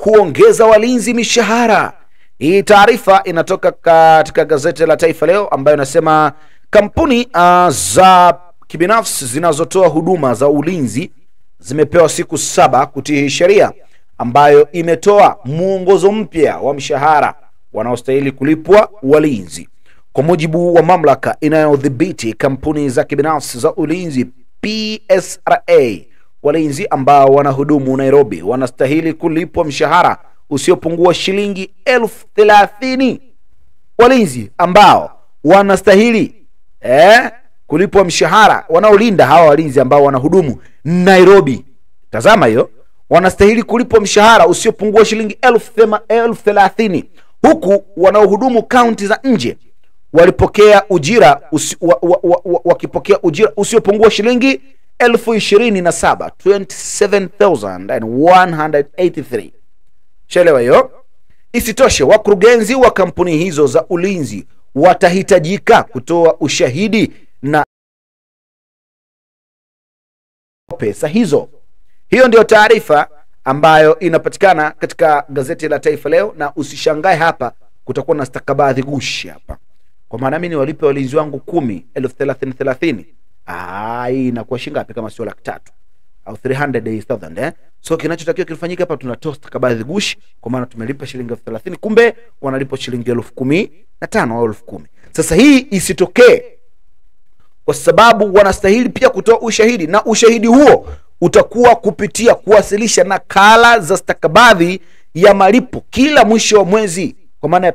kuongeza walinzi mishahara. Hii taarifa inatoka katika gazeti la Taifa Leo ambayo inasema kampuni uh, za kibinafsi zinazotoa huduma za ulinzi zimepewa siku saba kutii sheria ambayo imetoa mwongozo mpya wa mshahara wanaostahili kulipwa walinzi. Kwa mujibu wa mamlaka inayodhibiti kampuni za kibinafsi za ulinzi PSRA, walinzi ambao wanahudumu Nairobi wanastahili kulipwa mshahara usiopungua shilingi elfu thelathini. Walinzi ambao wanastahili eh, kulipwa mshahara wanaolinda hawa walinzi ambao wanahudumu Nairobi, tazama hiyo, wanastahili kulipwa mshahara usiopungua shilingi elfu thema- elfu thelathini huku wanaohudumu kaunti za nje walipokea ujira usi, wa, wa, wa, wa, wakipokea ujira usiopungua shilingi elfu ishirini na saba 27183 shaelewa hiyo isitoshe wakurugenzi wa kampuni hizo za ulinzi watahitajika kutoa ushahidi na pesa hizo hiyo ndio taarifa ambayo inapatikana katika gazeti la taifa leo na usishangae hapa kutakuwa na stakabadhi gushi hapa kwa maana mi niwalipe walinzi wangu kumi elfu thelathini thelathini Ah, hii inakuwa shingapi kama sio laki tatu au 300,000 eh? so kinachotakiwa kifanyike hapa tunatoa stakabadhi gushi kwa maana tumelipa shilingi elfu thelathini kumbe wanalipa shilingi elfu kumi na tano au elfu kumi sasa hii isitokee kwa sababu wanastahili pia kutoa ushahidi na ushahidi huo utakuwa kupitia kuwasilisha nakala za stakabadhi ya malipo kila mwisho wa mwezi kwa maana ya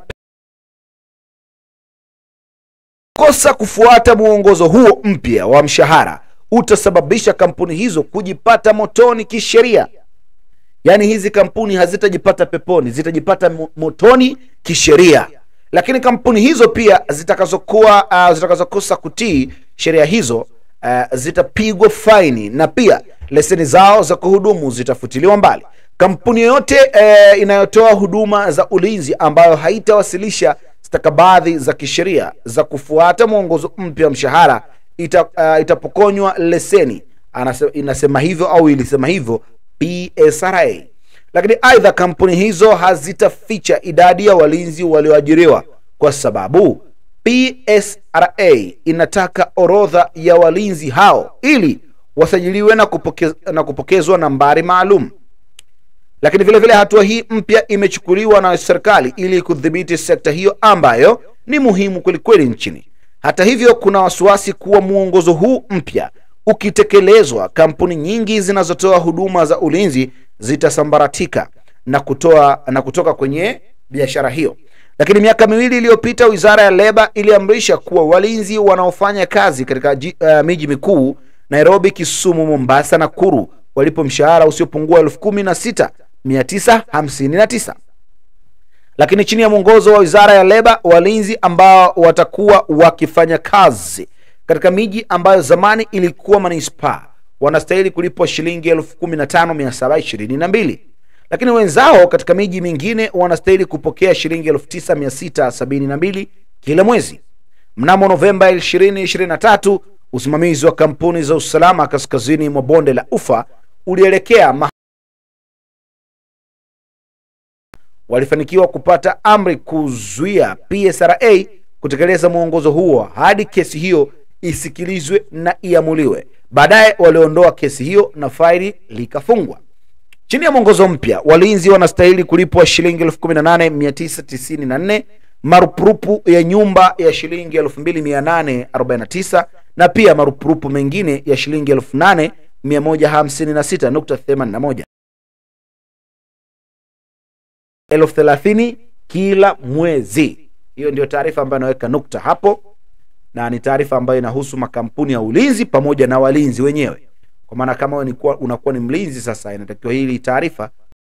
kosa kufuata mwongozo huo mpya wa mshahara utasababisha kampuni hizo kujipata motoni kisheria yaani hizi kampuni hazitajipata peponi zitajipata mo- motoni kisheria lakini kampuni hizo pia zitakazokuwa uh, zitakazokosa kutii sheria hizo uh, zitapigwa faini na pia leseni zao za kuhudumu zitafutiliwa mbali kampuni yoyote uh, inayotoa huduma za ulinzi ambayo haitawasilisha stakabadhi za kisheria za kufuata mwongozo mpya wa mshahara ita, uh, itapokonywa leseni Anase, inasema hivyo au ilisema hivyo PSRA lakini aidha kampuni hizo hazitaficha idadi ya walinzi walioajiriwa kwa sababu PSRA inataka orodha ya walinzi hao ili wasajiliwe na, kupoke, na kupokezwa nambari maalum lakini vile vile hatua hii mpya imechukuliwa na serikali ili kudhibiti sekta hiyo ambayo ni muhimu kwelikweli nchini hata hivyo kuna wasiwasi kuwa mwongozo huu mpya ukitekelezwa kampuni nyingi zinazotoa huduma za ulinzi zitasambaratika na kutoa na kutoka kwenye biashara hiyo lakini miaka miwili iliyopita wizara ya leba iliamrisha kuwa walinzi wanaofanya kazi katika ji- uh, miji mikuu nairobi kisumu mombasa na kuru walipo mshahara usiopungua elfu kumi na sita mia tisa hamsini na tisa lakini chini ya mwongozo wa wizara ya leba walinzi ambao watakuwa wakifanya kazi katika miji ambayo zamani ilikuwa manispaa wanastahili kulipwa shilingi elfu kumi na tano mia saba ishirini na mbili lakini wenzao katika miji mingine wanastahili kupokea shilingi elfu tisa mia sita sabini na mbili kila mwezi mnamo novemba 2023 usimamizi wa kampuni za usalama kaskazini mwa bonde la ufa ulielekea ma walifanikiwa kupata amri kuzuia psra kutekeleza mwongozo huo hadi kesi hiyo isikilizwe na iamuliwe baadaye waliondoa kesi hiyo na faili likafungwa chini ya mwongozo mpya walinzi wanastahili kulipwa shilingi 18994 marupurupu ya nyumba ya shilingi 2849 na pia marupurupu mengine ya shilingi 8156.81 elfu thelathini kila mwezi hiyo ndio taarifa ambayo inaweka nukta hapo na ni taarifa ambayo inahusu makampuni ya ulinzi pamoja na walinzi wenyewe kwa maana kama wewe ni kuwa- unakuwa ni mlinzi sasa inatakiwa hili taarifa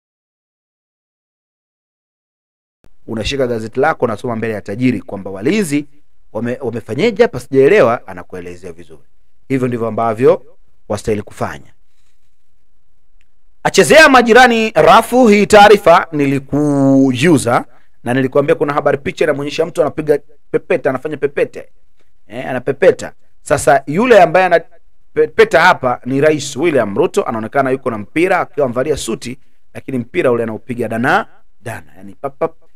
unashika gazeti lako unasoma mbele ya tajiri kwamba walinzi wame, wamefanyeje hapa sijaelewa anakuelezea vizuri hivyo ndivyo ambavyo wastahili kufanya achezea majirani rafu hii taarifa nilikujuza na nilikuambia kuna habari picha inamwonyesha mtu anapiga pepeta anafanya pepete eh, anapepeta sasa yule ambaye anapepeta hapa ni rais william ruto anaonekana yuko na mpira akiwa amevalia suti lakini mpira ule anaupiga dana dana, yani pap pap